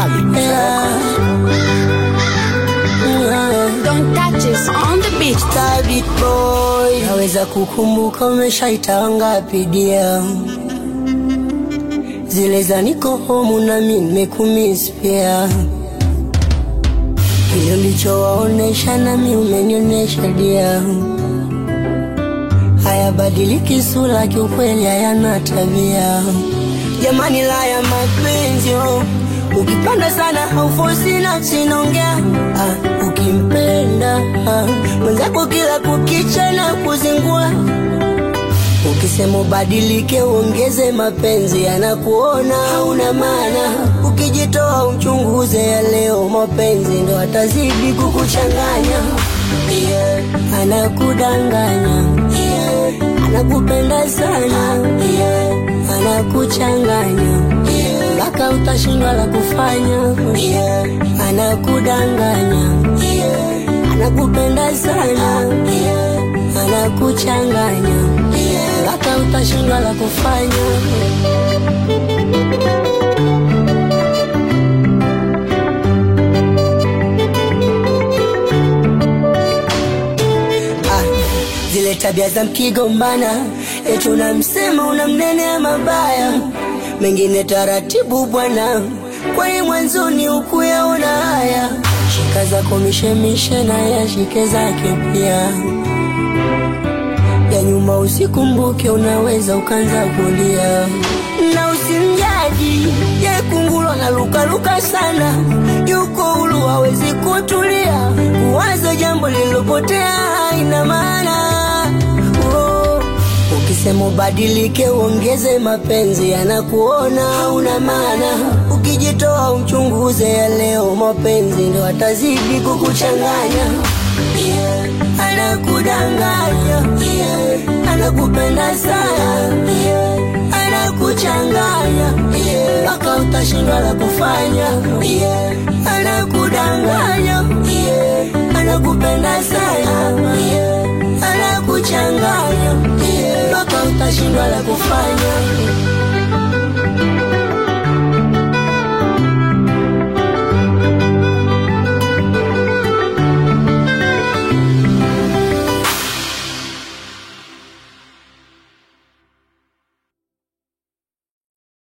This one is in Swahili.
Yeah. Yeah. Don't touch us on the beach. Stabit boy, naweza kukumbuka umeshaita ngapi dia zile za niko homu nami nimekumiss pia, kile ulichowaonesha nami umenionyesha dia, hayabadiliki sura, kiukweli hayana tabia. Jamani, la ya mapenzi oh. Ukipanda sana haufosi nafsi inaongea ah, ukimpenda ah, mwenzako kila kukicha na kuzingua Ukisema ubadilike uongeze mapenzi, anakuona hauna maana. Ukijitoa uchunguze ya leo, mapenzi ndo atazidi kukuchanganya. Yeah. Anakudanganya, yeah. anakupenda sana, yeah. anakuchanganya mpaka utashindwa la kufanya. Yeah. Anakudanganya, yeah. anakupenda sana, yeah. anakuchanganya mpaka utashindwa la kufanya. Ah, zile tabia za mkigombana, eti unamsema unamnenea mabaya, mengine taratibu bwana, kwani mwanzoni ukuyaona haya. Shika zako mishemishe na yashike zake pia ya nyuma usikumbuke, unaweza ukanza kulia na usimjaji ye kungulwa na lukaluka sana, yuko huru hawezi kutulia, kuwaza jambo lililopotea haina maana oh. Ukisema ubadilike uongeze mapenzi, anakuona hauna maana. Ukijitoa uchunguze ya leo, mapenzi ndo atazidi kukuchanganya yeah. Anakudanganya yeah. Anakupenda sana yeah. Anakuchanganya mpaka yeah. utashindwa la kufanya yeah. Anakudanganya yeah. Anakupenda sana yeah. Anakuchanganya mpaka utashindwa la kufanya